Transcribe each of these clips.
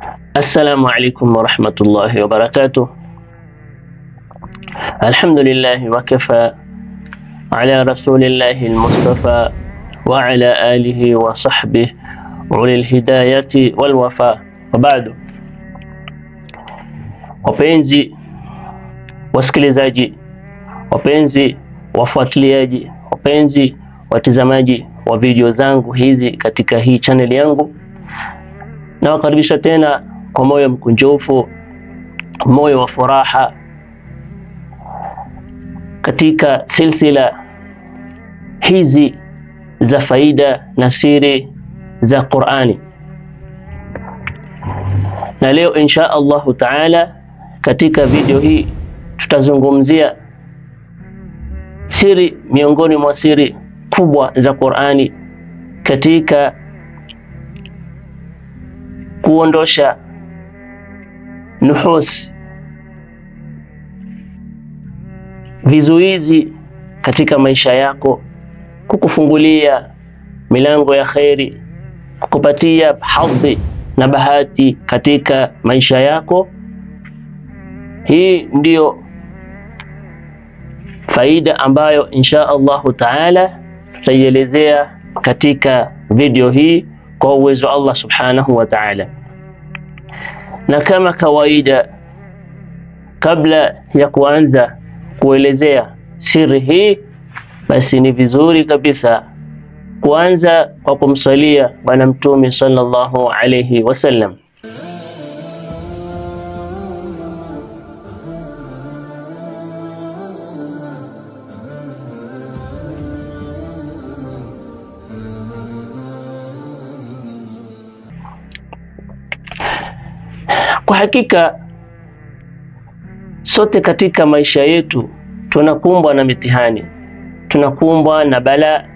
Assalamu alaikum warahmatullahi wabarakatuh. Alhamdulillahi wakafa ala rasulillahi almustafa wa ala alihi wa sahbihi ulil hidayati wal wafa. Wa ba'du, wapenzi wasikilizaji, wapenzi wafuatiliaji, wapenzi watizamaji wa video zangu hizi katika hii channel yangu, nawakaribisha tena kwa moyo mkunjufu, moyo wa furaha katika silsila hizi za faida na siri za Qur'ani. Na leo insha Allahu taala katika video hii tutazungumzia siri miongoni mwa siri kubwa za Qur'ani katika kuondosha nuhus, vizuizi katika maisha yako, kukufungulia milango ya kheri, kukupatia hadhi na bahati katika maisha yako. Hii ndiyo faida ambayo insha Allahu taala tutaielezea katika video hii kwa uwezo wa Allah subhanahu wa ta'ala. Na kama kawaida, kabla ya kuanza kuelezea siri hii, basi ni vizuri kabisa kuanza kwa kumsalia Bwana Mtume sallallahu alayhi wasallam. Kwa hakika sote katika maisha yetu tunakumbwa na mitihani, tunakumbwa na balaa.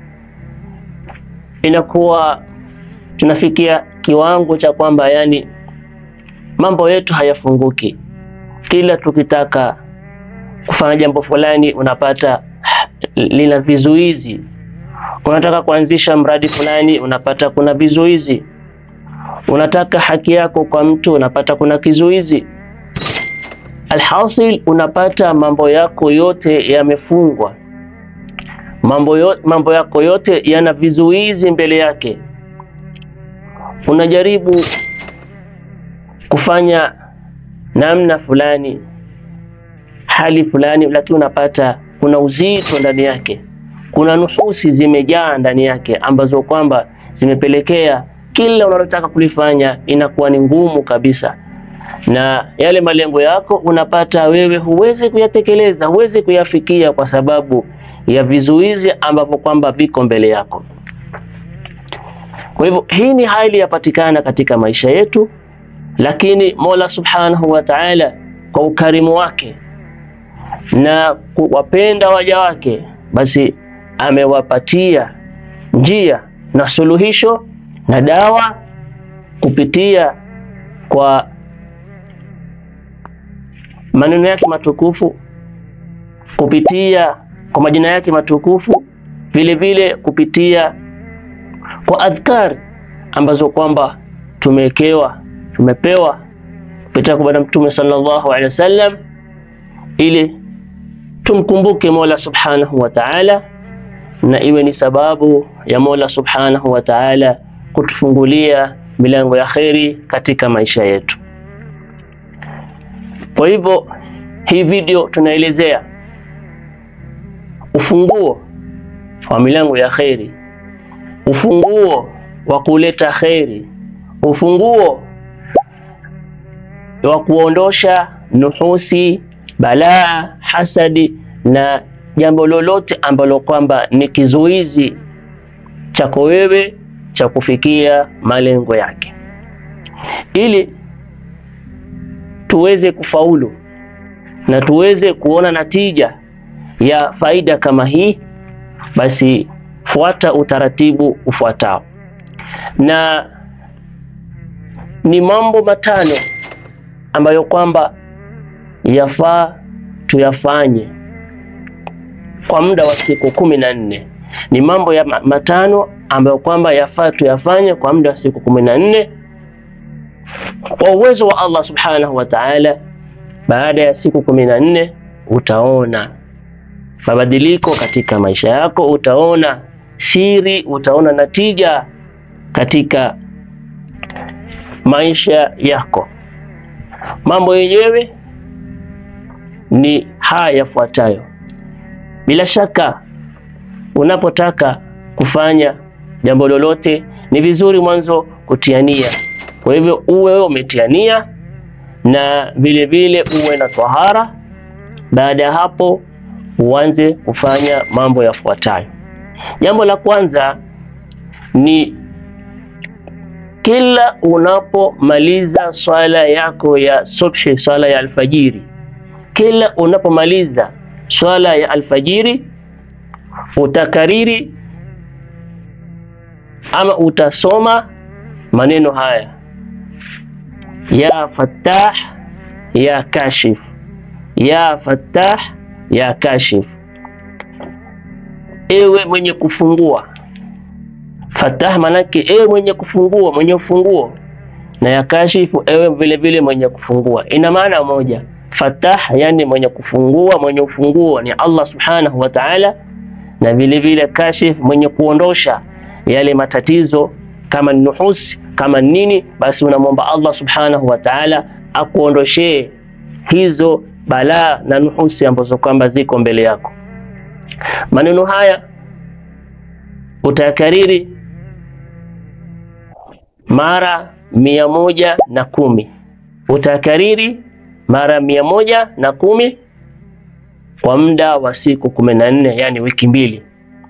Inakuwa tunafikia kiwango cha kwamba yani mambo yetu hayafunguki. Kila tukitaka kufanya jambo fulani, unapata lina vizuizi. Unataka kuanzisha mradi fulani, unapata kuna vizuizi unataka haki yako kwa mtu unapata kuna kizuizi. Alhasil, unapata mambo yako yote yamefungwa, mambo, yo, mambo yako yote yana vizuizi mbele yake. Unajaribu kufanya namna fulani, hali fulani, lakini unapata kuna uzito ndani yake, kuna nuhusi zimejaa ndani yake ambazo kwamba zimepelekea kila unalotaka kulifanya inakuwa ni ngumu kabisa, na yale malengo yako unapata wewe huwezi kuyatekeleza, huwezi kuyafikia kwa sababu ya vizuizi ambavyo kwamba viko mbele yako. Kwa hivyo hii ni hali yapatikana katika maisha yetu, lakini Mola Subhanahu wa Ta'ala kwa ukarimu wake na kuwapenda waja wake, basi amewapatia njia na suluhisho na dawa kupitia kwa maneno yake matukufu, kupitia kwa majina yake matukufu, vile vile kupitia kwa adhkar ambazo kwamba tumewekewa tumepewa kupitia kwa Bwana Mtume sallallahu alaihi wasallam, ili tumkumbuke Mola subhanahu wa ta'ala, na iwe ni sababu ya Mola subhanahu wa ta'ala kutufungulia milango ya kheri katika maisha yetu. Kwa hivyo hii video tunaelezea ufunguo wa milango ya kheri, ufunguo wa kuleta kheri, ufunguo wa kuondosha nuhusi, balaa, hasadi na jambo lolote ambalo kwamba ni kizuizi chako wewe cha kufikia malengo yake. Ili tuweze kufaulu na tuweze kuona natija ya faida kama hii, basi fuata utaratibu ufuatao, na ni mambo matano ambayo kwamba yafaa tuyafanye kwa muda wa siku kumi na nne. Ni mambo ya matano ambayo kwamba yafaa tuyafanye kwa muda wa siku kumi na nne kwa uwezo wa Allah subhanahu wa ta'ala, baada ya siku kumi na nne utaona mabadiliko katika maisha yako, utaona siri, utaona natija katika maisha yako. Mambo yenyewe ni haya yafuatayo. Bila shaka, unapotaka kufanya jambo lolote, ni vizuri mwanzo kutiania. Kwa hivyo uwe umetiania na vile vile uwe na tahara. Baada ya hapo, uanze kufanya mambo yafuatayo. Jambo la kwanza ni kila unapomaliza swala yako ya subhi, swala ya alfajiri, kila unapomaliza swala ya alfajiri utakariri ama utasoma maneno haya ya Fattah ya Kashif, ya Fattah ya Kashif, ewe mwenye kufungua. Fattah manake ewe mwenye kufungua, mwenye ufunguo, na ya Kashifu ewe vile vile mwenye kufungua. Ina maana moja. Fattah yani mwenye kufungua, mwenye ufunguo ni Allah subhanahu wa ta'ala, na vile vile Kashif mwenye kuondosha yale matatizo kama nuhusi kama nini, basi unamwomba Allah subhanahu wa ta'ala akuondoshee hizo balaa na nuhusi ambazo kwamba ziko mbele yako. Maneno haya utayakariri mara mia moja na kumi utakariri mara mia moja na kumi kwa muda wa siku kumi na nne yani wiki mbili.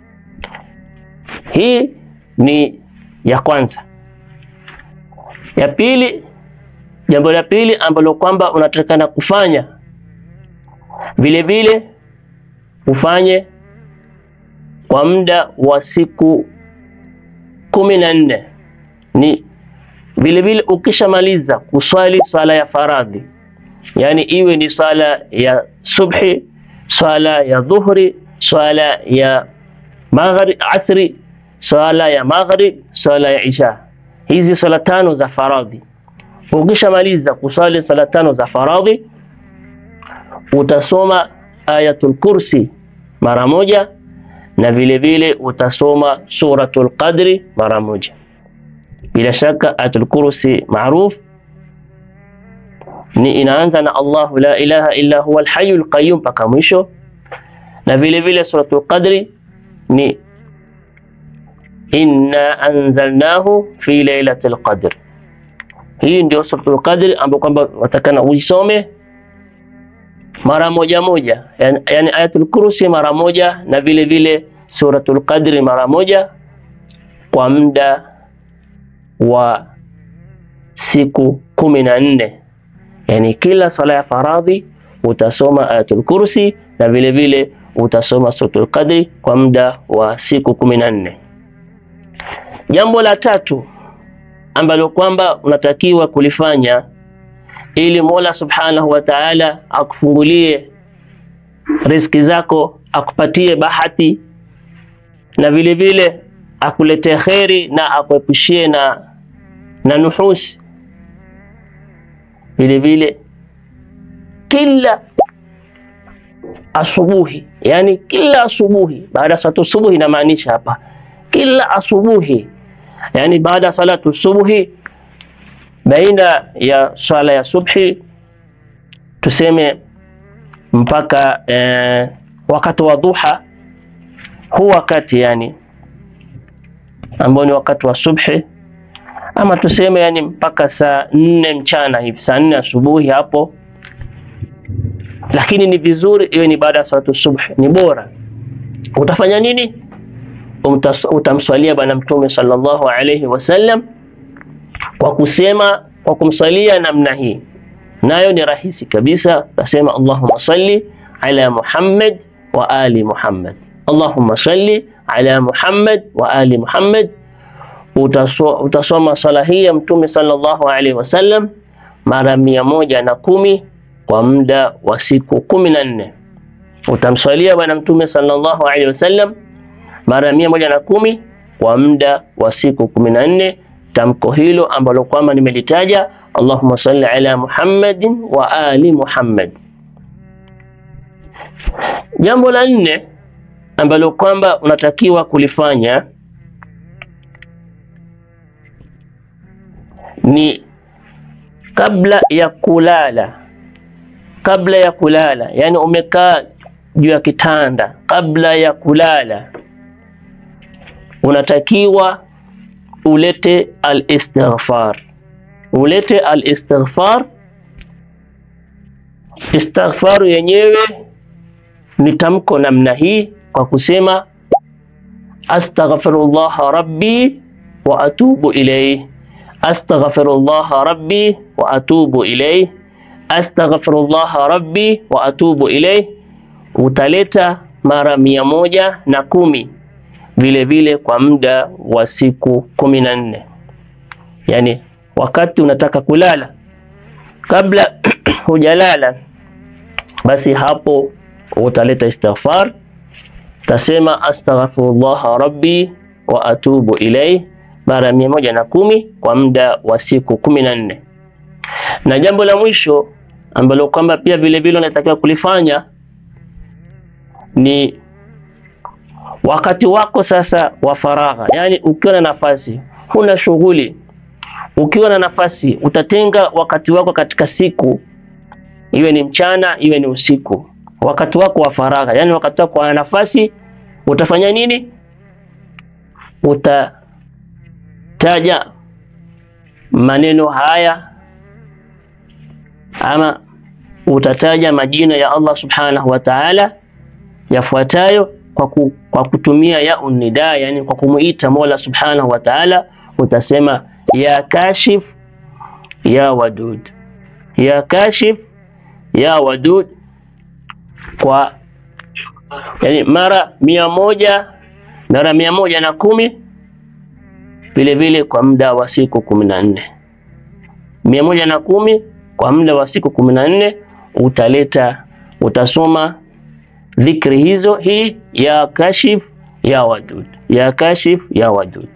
Hii ni ya kwanza. Ya pili, jambo la pili ambalo kwamba unatakana kufanya vile vile ufanye kwa muda wa siku kumi na nne ni vile vile ukishamaliza kuswali swala ya faradhi, yani iwe ni swala ya subhi, swala ya dhuhri, swala ya maghrib, asri, swala ya maghrib, swala ya isha, hizi swala tano za faradhi. Ukishamaliza kuswali swala tano za faradhi, utasoma ayatul kursi mara moja na vile vile utasoma suratul qadri mara moja. Bila shaka ayatul kursi maruf ni inaanza na Allahu la ilaha illa huwa alhayyul qayyum mpaka mwisho, na vile vile suratul qadri ni inna anzalnahu fi lailatul qadr. Hii ndio suratul qadri ambayo kwamba watakana uisome mara moja moja, yani, yani ayatul kursi mara moja na vile vile suratul qadri mara moja kwa muda wa siku kumi na nne yani kila swala ya faradhi utasoma ayatul kursi na vile vile utasoma suratul qadri kwa muda wa siku kumi na nne. Jambo la tatu ambalo kwamba unatakiwa kulifanya ili Mola Subhanahu wa Ta'ala akufungulie riziki zako, akupatie bahati na vile vile akuletee kheri na akuepushie na, na nuhusi. Vile vile kila asubuhi, yani kila asubuhi baada ya salatu subuhi, inamaanisha hapa kila asubuhi, yani baada ya salatu subuhi baina ya swala ya subhi tuseme mpaka eh, wakati wa duha, huu wakati yani ambao ni wakati wa subhi, ama tuseme yani mpaka saa nne mchana hivi, saa nne asubuhi hapo, lakini ni vizuri iwe ni baada ya salatu subhi, ni bora. Utafanya nini? Utamswalia Bwana Mtume sallallahu alayhi wasallam kwa kusema kwa kumswalia namna hii, nayo ni rahisi kabisa. Tasema Allahumma salli ala Muhammad wa ali Muhammad, Allahumma salli ala Muhammad wa ali Muhammad. Utasoma, utasoma sala hii ya Mtume sallallahu alaihi wasallam mara mia moja na kumi kwa muda wa siku kumi na nne. Utamswalia Bwana Mtume sallallahu alaihi wasallam mara mia moja na kumi kwa muda wa siku kumi na nne. Tamko hilo ambalo kwamba nimelitaja Allahumma salli ala Muhammadin wa ali Muhammad. Jambo la nne ambalo kwamba unatakiwa kulifanya ni kabla ya kulala, kabla ya kulala, yani umekaa juu ya kitanda, kabla ya kulala unatakiwa ulete al-istighfar, ulete al-istighfar. Istighfaru yenyewe ni tamko namna hii kwa kusema astaghfirullah rabbi wa atubu ilayhi, astaghfirullah rabbi wa atubu ilayhi, astaghfirullah rabbi wa atubu ilayhi. Utaleta mara mia moja na kumi vile vile kwa muda wa siku kumi na nne yani wakati unataka kulala, kabla hujalala, basi hapo utaleta istighfar, utasema astaghfirullah rabbi wa atubu ilayhi mara mia moja na kumi kwa muda wa siku kumi na nne. Na jambo la mwisho ambalo kwamba pia vile vile unatakiwa kulifanya ni wakati wako sasa wa faragha, yani ukiwa na nafasi, huna shughuli, ukiwa na nafasi, utatenga wakati wako katika siku, iwe ni mchana, iwe ni usiku, wakati wako wa faragha, yani wakati wako wa nafasi, utafanya nini? Utataja maneno haya ama utataja majina ya Allah subhanahu wa ta'ala yafuatayo kwa, ku, kwa kutumia ya unida, yani kwa kumuita Mola subhanahu wa ta'ala, utasema ya kashif ya wadud, ya kashif ya wadud kwa yani mara mia moja mara mia moja na kumi vile vile kwa muda wa siku kumi na nne mia moja na kumi kwa muda wa siku kumi na nne utaleta utasoma dhikri hizo, hii ya kashif ya wadud, ya kashif ya wadud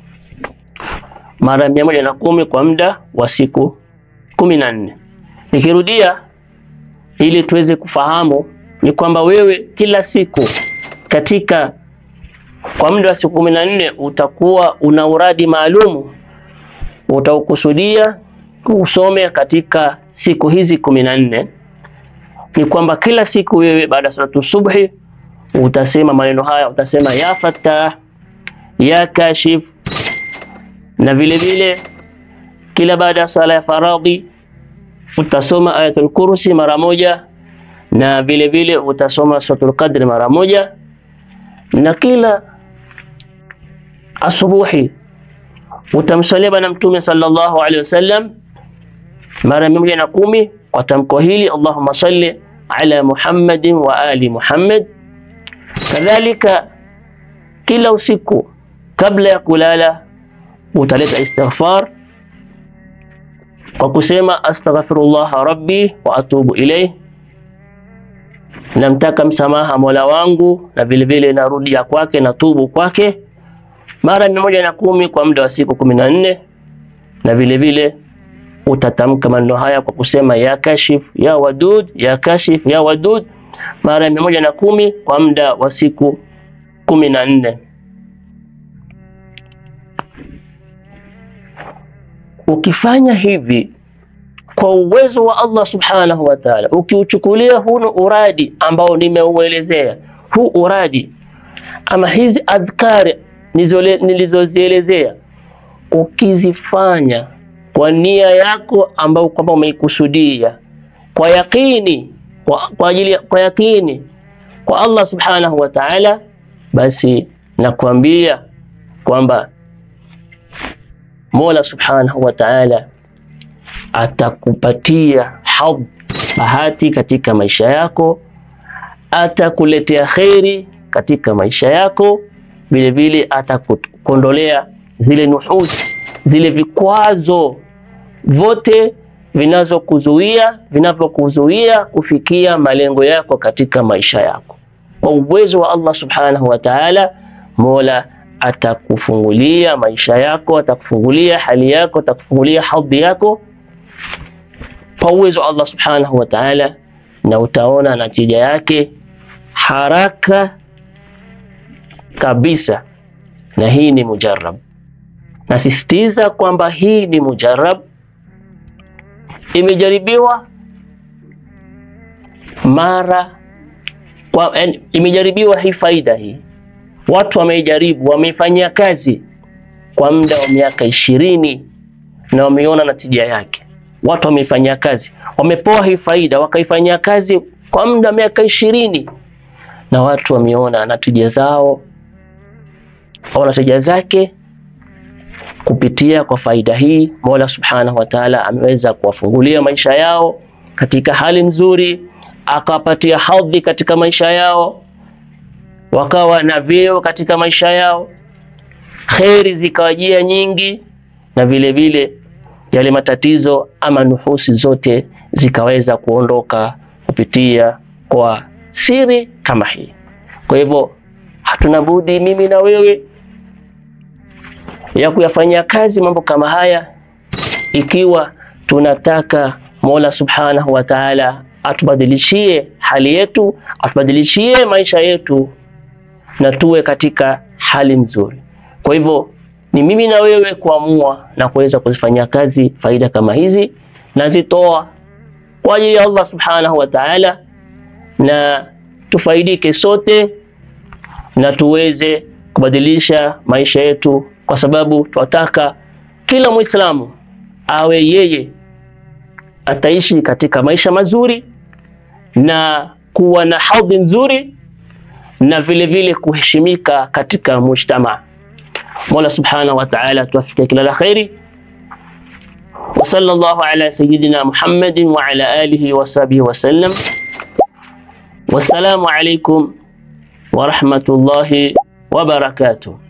mara mia moja na kumi kwa muda wa siku kumi na nne. Nikirudia ili tuweze kufahamu ni kwamba wewe kila siku katika kwa muda wa siku kumi na nne utakuwa una uradi maalumu utaukusudia usome katika siku hizi kumi na nne ni kwamba kila siku wewe baada ya salatu subhi utasema maneno haya, utasema ya Fattah, ya Kashif, na vile vile kila baada ya sala ya faradhi utasoma ayatul kursi mara moja, na vile vile utasoma suratul qadri mara moja, na kila asubuhi utamsalia Bwana Mtume sallallahu alaihi wasallam mara mia moja na kumi kwa tamko hili Allahumma salli ala Muhammadin wa ali Muhammad. Kadhalika kila usiku kabla ya kulala utaleta istighfar kwa kusema astaghfirullah rabbi wa atubu ilayh, namtaka msamaha mola wangu na vile vile narudia kwake na tubu kwake mara mia moja na kumi kwa muda wa siku kumi na nne na vile vile utatamka maneno haya kwa kusema ya kashif ya wadud ya kashif ya wadud mara mia moja na kumi kwa muda wa siku kumi na nne. Ukifanya hivi kwa uwezo wa Allah subhanahu wa ta'ala, ukiuchukulia hunu uradi ambao nimeuelezea, huu uradi ama hizi adhkari nilizozielezea, ukizifanya kwa nia yako ambayo kwamba umeikusudia kwa yakini kwa, kwa ajili kwa yakini kwa Allah subhanahu wa ta'ala, basi nakwambia kwamba Mola subhanahu wa ta'ala atakupatia hadh bahati katika maisha yako, atakuletea kheri katika maisha yako, vile vile atakukondolea zile nuhusi, zile vikwazo vote vinazokuzuia vinavyokuzuia kufikia malengo yako katika maisha yako. Kwa uwezo wa Allah subhanahu wa ta'ala, Mola atakufungulia maisha yako, atakufungulia hali yako, atakufungulia hadhi yako kwa uwezo wa Allah subhanahu wa ta'ala, na utaona natija yake haraka kabisa, na hii ni mujarrab. Nasisitiza kwamba hii ni mujarrab, imejaribiwa mara kwa, en, imejaribiwa hii faida hii, watu wameijaribu, wameifanyia kazi kwa muda wa miaka ishirini na wameona natija yake. Watu wameifanyia kazi, wamepoa hii faida, wakaifanyia kazi kwa muda wa miaka ishirini na watu wameona natija zao au natija zake kupitia kwa faida hii. Mola subhanahu wa taala ameweza kuwafungulia maisha yao katika hali nzuri, akawapatia hadhi katika maisha yao, wakawa na vyeo katika maisha yao, kheri zikawajia nyingi, na vile vile yale matatizo ama nuhusi zote zikaweza kuondoka kupitia kwa siri kama hii. Kwa hivyo hatuna budi mimi na wewe ya kuyafanyia kazi mambo kama haya, ikiwa tunataka Mola subhanahu wa taala atubadilishie hali yetu, atubadilishie maisha yetu na tuwe katika hali nzuri. Kwa hivyo ni mimi na wewe kuamua na kuweza kuzifanyia kazi faida kama hizi, nazitoa kwa ajili ya Allah subhanahu wa taala, na tufaidike sote na tuweze kubadilisha maisha yetu, kwa sababu tunataka kila Muislamu awe yeye ataishi katika maisha mazuri na kuwa na hadhi nzuri na vile vile kuheshimika katika mujtama. Mola subhanahu wa ta'ala tuwafikie kila la khairi. Wa sallallahu ala sayyidina Muhammadin wa ala alihi wa sahbihi wa sallam. Wassalamu alaykum wa rahmatullahi wa barakatuh.